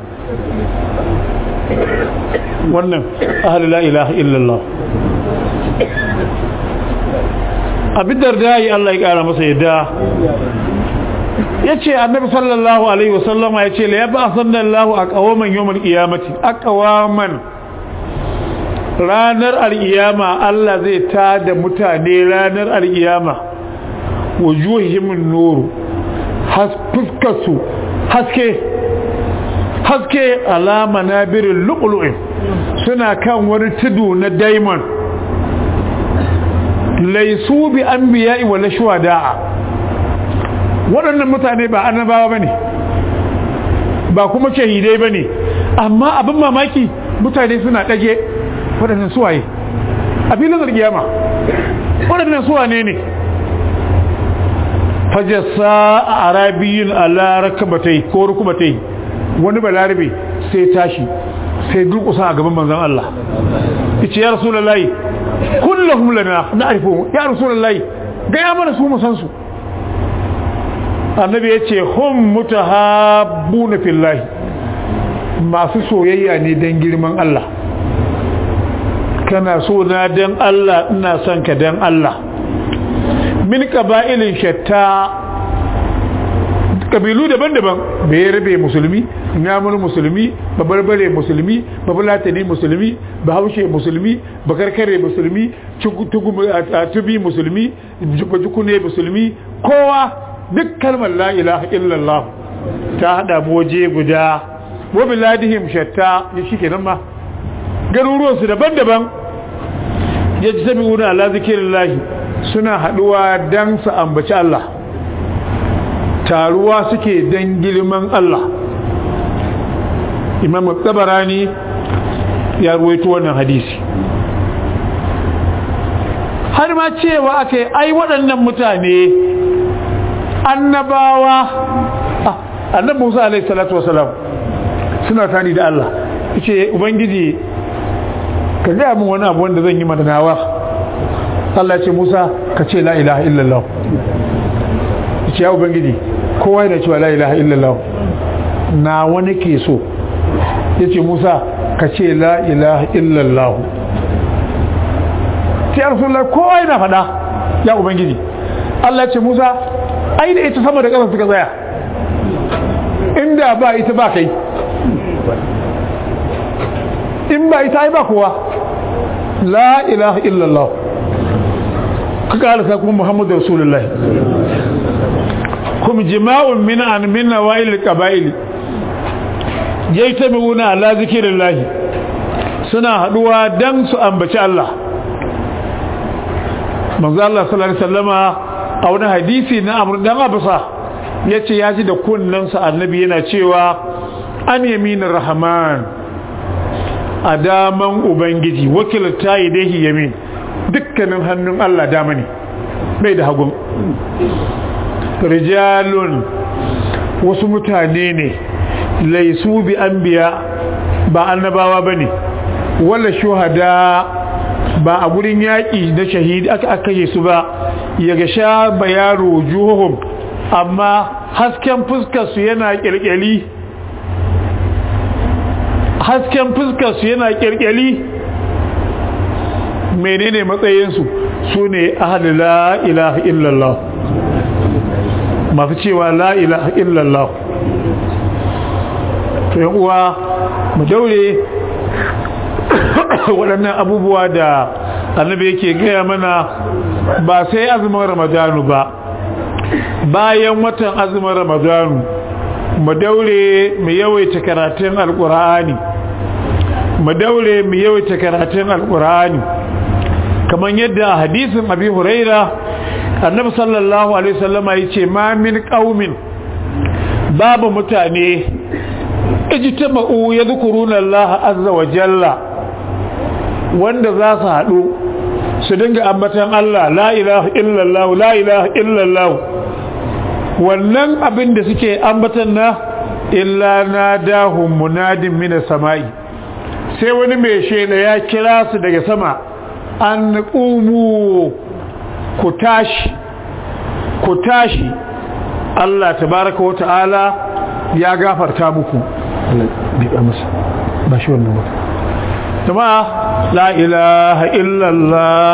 wannan ahalu la ilaha illallah abin da yi Allah ya kara masa yadda ya ce annabi sallallahu alaihi wasallama ya ce la ya ba sallallahu a kawaman yawon kiyamati a kawaman ranar al'iyama Allah zai ta da mutane ranar al'iyama wujuhimin nuru fuskarsu haske haske alama na birin lu'ulu'in suna kan wani tudu na diamond laisu bi an biya iwale shuwada'a waɗannan mutane ba annabawa ba ne ba kuma shahidai ba ne amma abin mamaki mutane suna ɗage waɗannan suwaye a filin zargiyama waɗannan suwane ne fajasa a arabiyin ala rakabatai ko rukubatai wani balarabe sai tashi sai durkusa a gaban manzan Allah ice ya rasu lallai kullum lana na aifo ya rasu lallai gaya mana su musansu annabi ya ce hun muta habu na fillahi masu soyayya ne don girman Allah kana so na don Allah ina son ka don Allah min ƙaba'ilin shatta kabilu daban-daban bai rabe musulmi namur musulmi babarbare musulmi babulatani musulmi bahaushe musulmi bakarkare musulmi tubi musulmi jukune musulmi kowa duk kalmar la ilaha illallah ta hada waje guda wa biladihim shatta ya shike nan ma garuruwansu daban-daban ya ji sami wuna ala zikirillahi suna haduwa don su ambaci Allah taruwa suke don girman Allah imam tabarani ya ruwaito wannan hadisi har ma cewa aka yi ai waɗannan mutane annabawa annabi musa alaihi salatu wasalam suna tani da Allah ce ubangiji ka gaya min wani abu wanda zan yi madanawa Allah ce musa ka ce la ilaha illallah ce ya ubangiji kowa yana cewa la ilaha illallah na wani ke so ya ce musa ka ce la ilaha illallah ta yi rasulullah kowa yana fada ya ubangiji Allah ce musa ai da ita sama da ƙasa suka tsaya inda ba ita ba kai in ba ita ai ba kowa la ilaha illallah ka ƙarasa kuma muhammadu rasulullah kuma jima'un min an min nawa'il qaba'il yaytabiuna ala zikrillah suna haduwa dan su ambaci Allah manzo Allah sallallahu alaihi wasallama a wani hadisi na Amr dan Abasa yace ya ji da kunnansa annabi yana cewa an yaminir rahman adaman ubangiji wakilta yadihi yamin dukkanin hannun Allah dama ne bai da hagun rijalun wasu mutane ne laisu bi anbiya ba annabawa bane wala shuhada ba a gurin yaƙi na shahidi aka aka yi su ba ya ga sha bayaro juhum amma hasken fuskar su yana kirkiri hasken fuskarsu yana kirkeli menene matsayinsu su ne ahli la ilaha illallah masu cewa la ilaha illallah to yan uwa mu daure waɗannan abubuwa da annabi yake gaya mana ba sai azumin ramadanu ba bayan watan azumin ramadanu mu daure mu yawaita karatun alkur'ani mu daure mu yawaita karatun alkur'ani kamar yadda hadisin abi huraira annabi sallallahu alaihi wasallama yace ma min qaumin babu mutane ijtama'u yadhkuruna Allah azza wa jalla wanda za su haɗu su dinga ambatan Allah la ilaha illallah la ilaha illallah wannan abin da suke ambatan na illa nadahum munadin minas sama'i sai wani mai shela ya kira su daga sama an qumu ku tashi ku tashi Allah tabaraka wa ta'ala ya gafarta muku bi masa ba shi wannan ba jama'a la ilaha illallah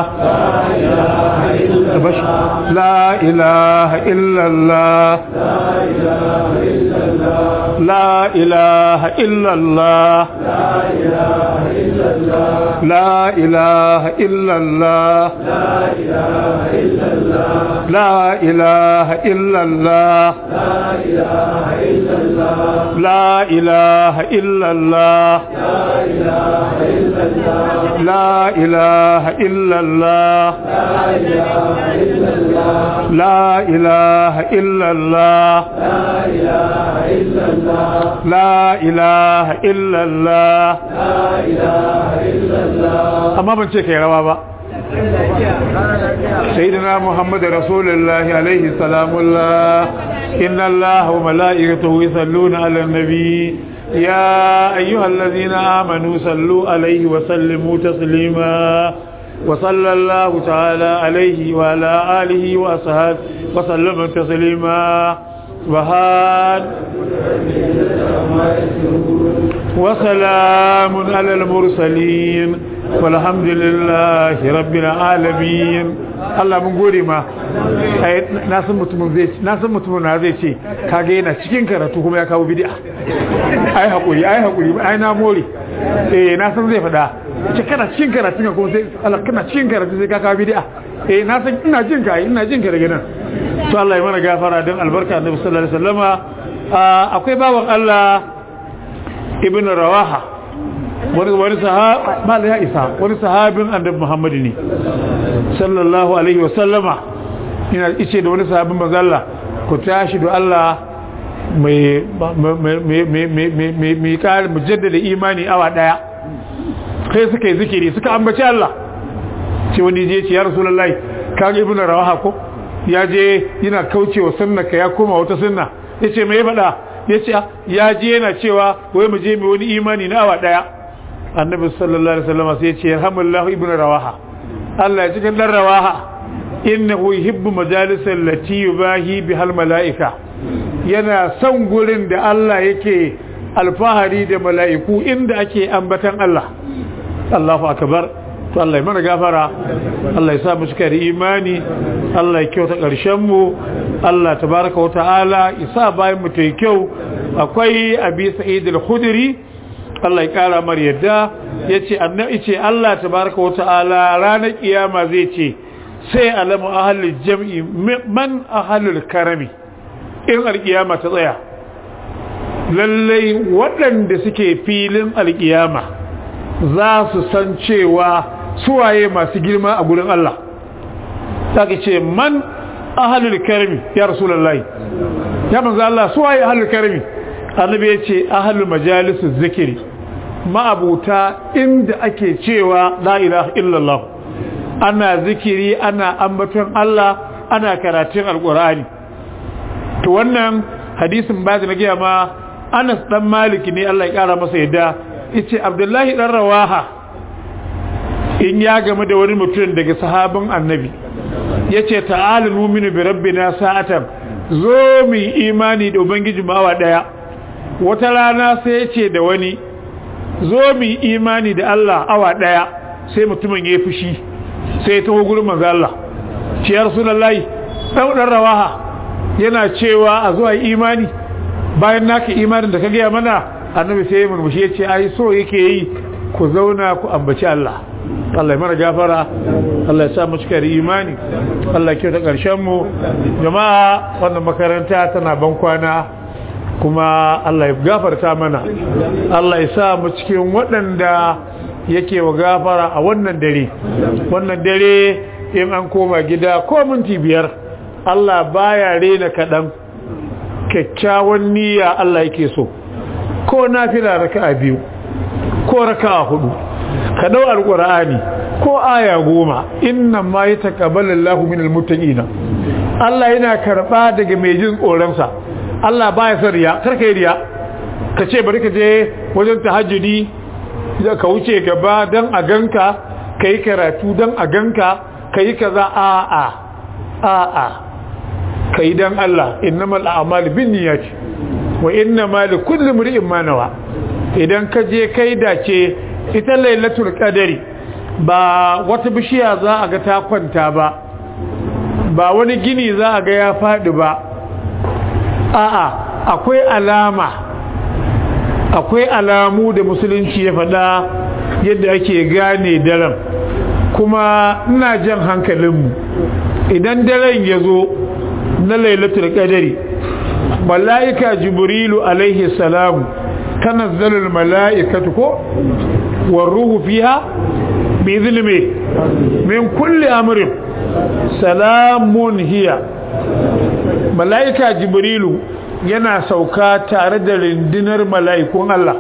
la ilaha illallah la ilaha illallah la ilaha illallah la ilaha illallah la ilaha illallah لا إله إلا الله لا إله إلا الله لا إله إلا الله أما من شيء كيروا با سيدنا محمد رسول الله عليه السلام الله إن الله وملائكته يصلون على النبي يا أيها الذين آمنوا صلوا عليه وسلموا تسليما وصلى الله تعالى عليه وعلى آله وأصحابه وسلم تسليما سبحان وسلام على المرسلين والحمد لله رب العالمين Allah mun gode ma na san mutumin zai na san mutumin na zai ce kage yana cikin karatu kuma ya kawo bid'a ai hakuri ai hakuri ai na more eh na san zai fada ce kana cikin karatu kuma sai Allah kana cikin karatu sai ka kawo bid'a eh na san ina jin ka ina jin ka daga nan to Allah ya mana gafara don albarka Annabi sallallahu alaihi wasallama akwai bawan Allah ibn Rawaha wani wani sahaba ya isa wani sahabin Annabi Muhammad ne sallallahu alaihi wasallama ina ice da wani sahabin manzo Allah ku tashi da Allah mai mai kare mujaddada imani awa daya kai suka yi zikiri suka ambaci Allah ce wani je ce ya rasulullahi kaga ibn rawaha ko ya je yana kaucewa sunna ka ya koma wata sunna yace me ya fada yace ya je yana cewa wai mu je mu wani imani na awa daya annabi sallallahu alaihi wasallam sai ya ce yarhamullahu ibn rawaha Allah ya ji kan rawaha innahu yuhibbu majalisal lati yubahi bihal malaika yana son gurin da Allah yake alfahari da mala'iku inda ake ambatan Allah Allahu akbar to Allah ya mana gafara Allah ya sa mu cika da imani Allah ya kyauta ƙarshen mu Allah tabaraka wa ta'ala ya sa bayan mu ta kyau akwai abi sa'id al-khudri Allah ya kara mar yadda yace annabi ce Allah tabaraka wa ta'ala ranar kiyama zai ce sai alamu ahlul jam'i man ahlul karami in alkiyama ta tsaya lallai waɗanda suke filin alkiyama za su san cewa suwaye masu girma a gurin Allah saka ce man ahlul karami ya rasulullahi ya manzo Allah suwaye ahlul karami annabi ya ce ahlul majalisu zikiri ma'abuta inda ake cewa la ilaha illallah ana zikiri ana ambaton Allah ana karatun alqur'ani to wannan hadisin ba da nake ma Anas dan Malik ne Allah ya kara masa yadda yace Abdullahi dan Rawaha in ya game da wani mutum daga sahabin Annabi yace ta'ala nu'minu bi rabbina sa'atan zo mu imani da ubangiji mawa daya wata rana sai yace da wani zo mu yi imani da Allah awa daya sai mutumin ya fushi sai ya taho gurin manzo Allah ce ya rasulullahi dan dan rawaha yana cewa a zuwa imani bayan naka imanin da ka gaya mana annabi sai ya murmushi ya ce ai so yake yi ku zauna ku ambaci Allah Allah ya mana gafara Allah ya sa mu cika da imani Allah ya kyauta karshen mu jama'a wannan makaranta tana ban kwana kuma Allah ya gafarta mana Allah ya sa mu cikin waɗanda yake wa gafara a wannan dare wannan dare in an koma gida ko minti biyar Allah baya rena kaɗan kyakkyawan niyya Allah yake so ko nafila raka'a biyu ko raka'a hudu ka dau alqur'ani ko aya goma inna ma yataqabbalu Allahu minal muttaqina Allah yana karba daga mai jin tsoron sa Allah baya son riya karka yi riya ka ce bari ka je wajen tahajjudi ka wuce gaba dan a ganka kai karatu dan a ganka kai kaza a a a a kai dan Allah innamal a'malu binniyati wa innamal likulli imrin ma nawa idan ka je kai dace ita lailatul qadari ba wata bishiya za a ga ta kwanta ba ba wani gini za a ga ya fadi ba a'a akwai alama akwai alamu da musulunci ya faɗa yadda ake gane daren kuma ina jan hankalinmu idan daren ya zo na lailatul qadari malaika jibrilu alaihi salam tanazzalul malaikatu ko waruhu fiha bi idhni min kulli amrin salamun hiya malaika jibrilu yana sauka tare da rindinar mala'ikun Allah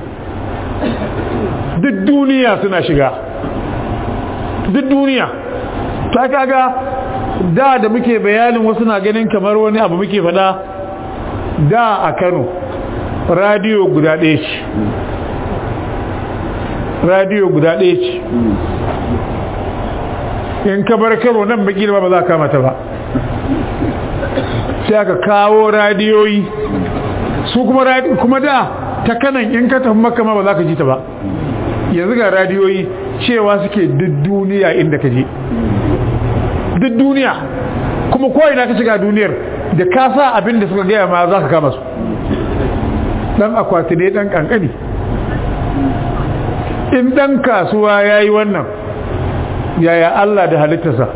duk duniya suna shiga duk duniya ta kaga da da muke bayanin wasu na ganin kamar wani abu muke fada da a Kano radiyo guda ɗaya ce radiyo guda ɗaya ce in ka bar Kano nan baki ba za ka mata ba sai aka kawo radiyoyi su kuma kuma da ta kanan in ka tafi maka ma ba za ka ji ta ba yanzu ga radiyoyi cewa suke duk duniya inda ka je duk duniya kuma ko ina ka shiga duniyar da ka sa abin da suka gaya ma za ka kama su dan akwati ne dan kankani in dan kasuwa ya yi wannan yaya Allah da halittarsa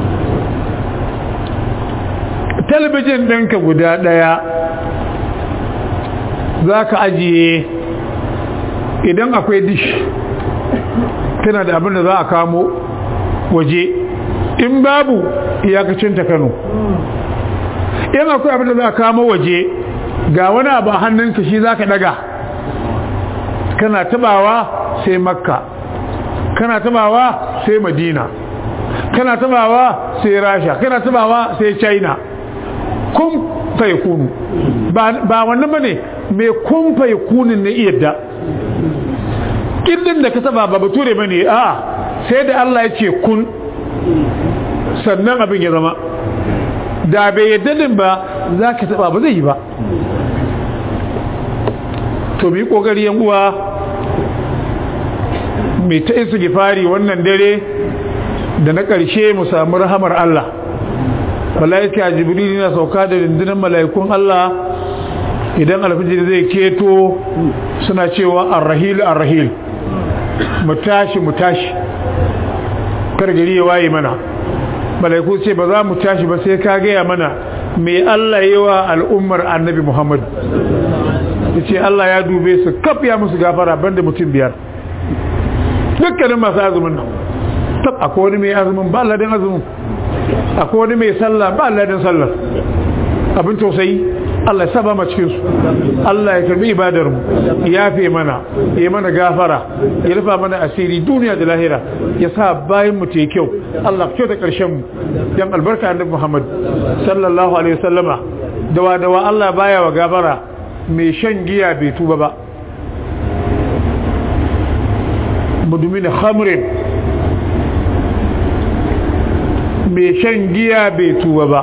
talabijin ɗinka guda ɗaya za ka ajiye idan akwai dish tana da abin da za a kamo waje in babu iyakacinta kano in akwai abin da za a kamo waje ga wani abu a hannunka shi za ka daga kana tabawa sai makka kana tabawa sai madina kana tabawa sai rasha kana tabawa sai china kun fai kunu ba wannan bane mai kun fai kunin na iya da kirdin da ka taba ba bature bane a sai da Allah ya ce kun sannan abin ya zama da bai yadda din ba za ka taba ba zai yi ba to bi kokari yan uwa mai ta isa gifari wannan dare da na ƙarshe mu samu rahamar Allah mala'ika jibril yana sauka da rundunar mala'ikun Allah idan alfijir zai keto suna cewa arrahil arrahil mu tashi mu tashi kar gari ya waye mana mala'iku ce ba za mu tashi ba sai ka gaya mana me Allah yi wa al'ummar annabi Muhammad ya ce Allah ya dube su kaf ya musu gafara banda mutum biyar dukkanin masu azumin nan tab akwai wani mai azumin ba ladin azumin akwai wani mai sallah ba ladin sallah abin tausayi Allah ya saba ma cikin su Allah ya karbi ibadar mu ya fi mana ya mana gafara ya rufa mana asiri duniya da lahira ya sa bayan mu te kyau Allah kyau da karshen mu dan albarka annabi Muhammad sallallahu alaihi wasallama dawa dawa Allah baya wa gafara mai shan giya bai tuba ba mudumin khamrin mai shan giya bai tuba ba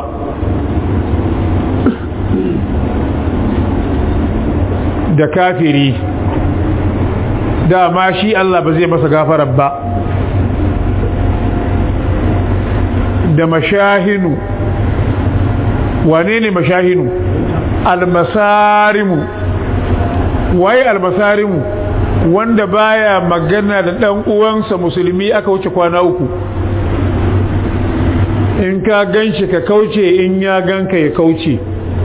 da kafiri dama shi Allah ba zai masa gafarar ba da mashahinu wane ne mashahinu almasarimu waye almasarimu wanda baya magana da dan uwansa musulmi aka wuce kwana uku in ka ganshi ka kauce in ya ganka ya kauce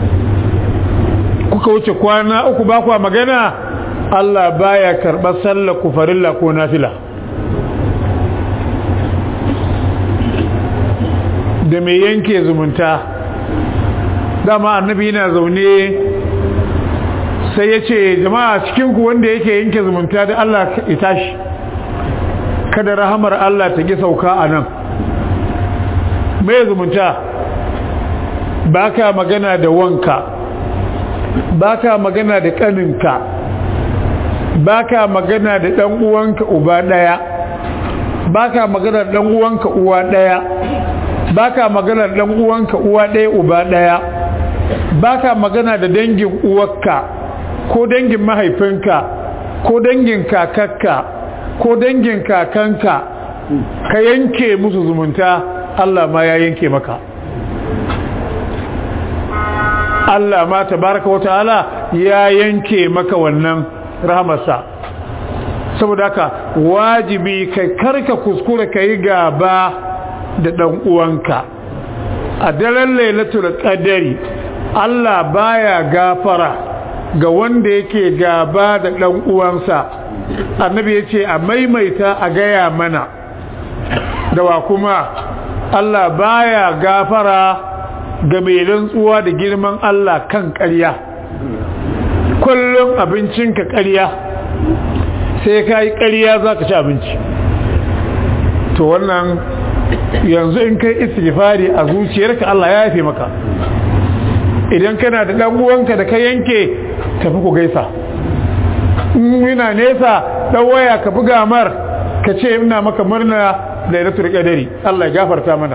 kuka wuce kwana uku ba kwa magana Allah baya karɓar sallar ku farilla ko nafila da mai yanke zumunta dama annabi yana zaune sai ya ce jama'a cikinku wanda yake yanke zumunta da Allah ya tashi kada rahamar Allah ta ki sauka a nan mai zumunta ba ka magana da wanka ba ka magana da ƙaninka ba ka magana da ɗan uwanka uba ɗaya ba ka magana da ɗan uwanka uwa ɗaya ba ka magana da ɗan uwanka uwa ɗaya uba ɗaya ba ka magana da dangin uwarka ko dangin mahaifinka ko dangin kakakka ko dangin kakanka ka yanke musu zumunta Allah ma ya yanke maka Allah ma tabaraka wa ta'ala ya yanke maka wannan rahamarsa saboda haka wajibi kai karka kuskura ka yi gaba da ɗan uwanka a daren lailatul qadari Allah baya gafara ga wanda yake gaba da ɗan uwansa annabi yace a maimaita a gaya mana da wa kuma Allah baya gafara ga mai rantsuwa da girman Allah kan ƙarya kullum abincinka ƙarya sai ka yi ƙarya za ka ci abinci to wannan yanzu in kai istighfari a zuciyarka Allah ya yafe maka idan kana da dan uwanka da ka yanke tafi ku gaisa in yana nesa dan waya ka buga mar ka ce ina maka murna lailatul qadari Allah ya gafarta mana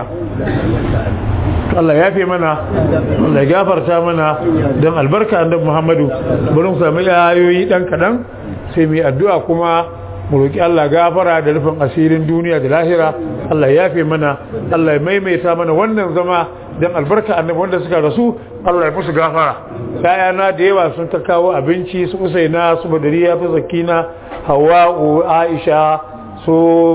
Allah ya fi mana Allah ya gafarta mana don albarka annabi Muhammadu bari mu sami ayoyi dan kadan sai mu addu'a kuma mu roki Allah gafara da rufin asirin duniya da lahira Allah ya fi mana Allah ya maimaita mana wannan zama don albarka annabi wanda suka rasu Allah ya musu gafara na da yawa sun ta kawo abinci su Usaina su Badariya su Zakina Hawwa Aisha su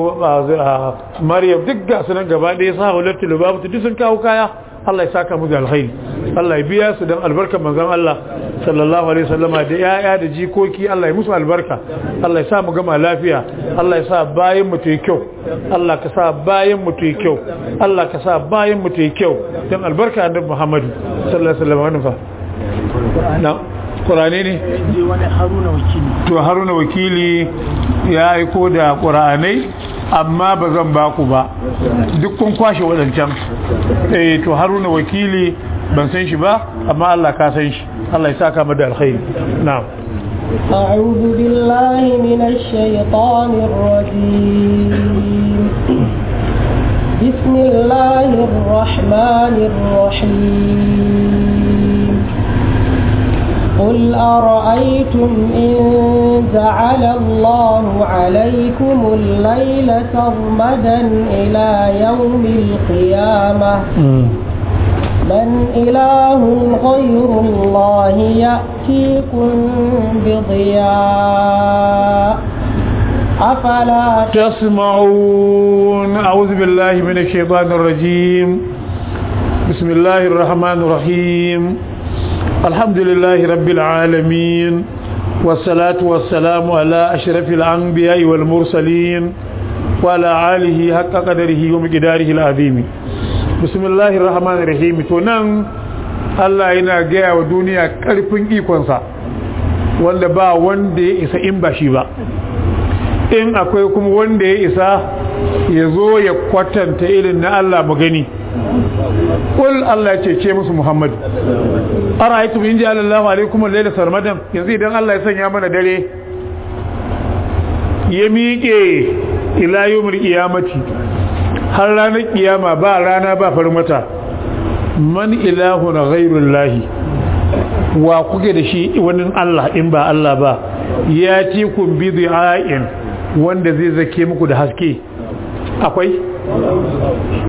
Maryam duk ga sunan gaba ɗaya sa hulatu lubabu duk sun kawo kaya Allah ya saka mu da alkhairi Allah ya biya su don albarkar manzon Allah sallallahu alaihi wasallama da yaya da jikoki Allah ya musu albarka Allah ya sa mu gama lafiya Allah ya sa bayan mu tayi kyau Allah ka sa bayan mu tayi kyau Allah ka sa bayan mu tayi kyau don albarka annabi Muhammad sallallahu alaihi wasallam wannan fa na Qur'ani ne to Haruna wakili ya aiko da Qur'anai amma ba zan ba ku ba duk kun kwashe wadancan eh to haruna wakili ban san shi ba amma Allah ka san shi Allah ya saka mu da alkhairi na'am أعوذ بالله من الشيطان الرجيم بسم الله الرحمن الرحيم قل أرأيتم إن جعل الله عليكم الليل سرمدا إلى يوم القيامة من إله غير الله يأتيكم بضياء أفلا تسمعون أعوذ بالله من الشيطان الرجيم بسم الله الرحمن الرحيم الحمد لله رب العالمين والصلاة والسلام على أشرف الأنبياء والمرسلين وعلى آله حق قدره ومقداره العظيم بسم الله الرحمن الرحيم تنان Allah yana gaya wa duniya ƙarfin ikonsa wanda ba wanda ya isa in ba shi ba in akwai kuma wanda ya isa ya zo ya kwatanta irin na Allah mu gani kul Allah ce ce musu Muhammad ara'aytum in ja'ala Allahu alaykum al-layla sarmadan yanzu idan Allah ya sanya mana dare ya miƙe ila yawmil qiyamati har ranar kiyama ba rana ba farmata man ilahun ghairullahi wa kuke da shi wani Allah in ba Allah ba ya ci kun bi du'a'in wanda zai zake muku da haske akwai